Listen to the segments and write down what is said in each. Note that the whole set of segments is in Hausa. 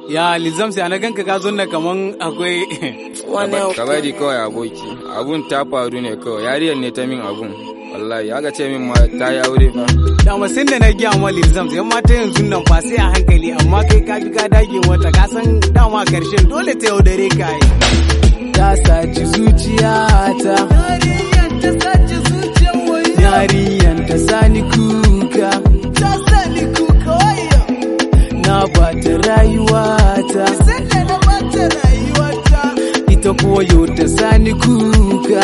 Ya Lizam sai na ganka ka zonna kaman akwai ka bari kawai aboki abun ta faru ne kawai yariyar ne ta min abun wallahi aka ce min ma ta yi aure fa dama sai da na giya ma Lizam sai mata yanzu nan fa sai a hankali amma kai ka bi ka dage wata ka san dama karshen dole ta yaudare ka yi. ta saci zuciyata yariyan ta sani kuka na bata rayuwata ita koyo ta sani kuka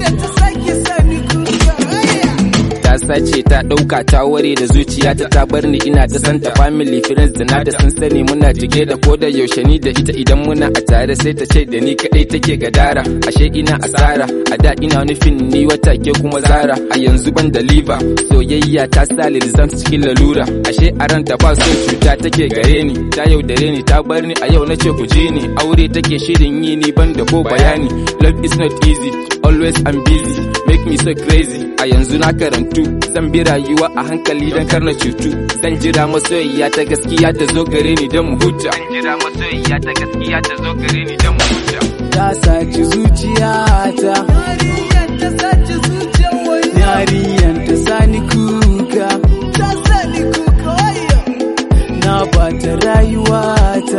ta sace ta ɗauka ta ware da zuciyata ta bar ni ina ta santa family friends da na da sun sani muna jige da ko da yaushe ni da ita idan muna a tare sai ta ce da ni kadai take gadara ashe ina asara a da ina nufin ni wata ke kuma zara a yanzu ban da liver soyayya ta sa lilzam cikin lalura ashe a ranta ba son cuta take gare ni ta yaudare ni ta bar ni a yau nace ku ji ni aure take shirin yi ni ban da ko bayani love is not easy always I'm busy make me so crazy a yanzu na karantu zan bi rayuwa a hankali dan kar na cutu zan jira masoyiya ta gaskiya ta zo gare ni dan mu huta zan jira masoyiya ta gaskiya ta zo gare ni dan mu huta ta saci zuciyata yariyan ta sani kuka na bata rayuwata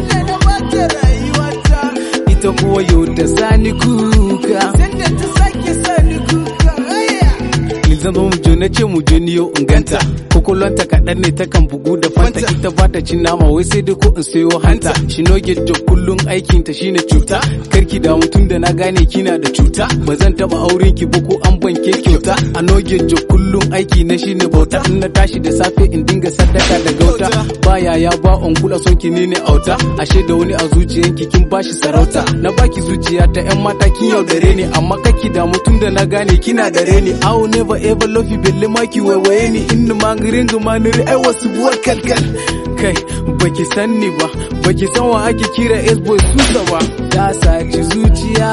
ita kuwa yau ta sani kuka Lizam zo mu je na ce mu je ni yau in ganta kokolonta kaɗan ne ta kan bugu da fanta ita ba ta cin nama wai sai dai ko in sayo hanta shi no get job kullum aikin ta shine cuta karki da mutum da na gane kina da cuta ba zan taba auren ki ba ko an banke kyauta a no get job kullum aiki na shine bauta in na tashi da safe in dinga sadaka da gauta ba yaya ba on kula son ki ne ne auta ashe da wani a zuciyanki kin bashi sarauta na baki zuciya ta yan mata kin yaudare ni amma kaki da mutum da na gane kina da reni I will never ever love you belle maki waiwaye ni in mangirin gumaniri ai wasu buwar kalkal kai baki san ni ba baki san wa ake kira S-boy susa ba ta saci zuciya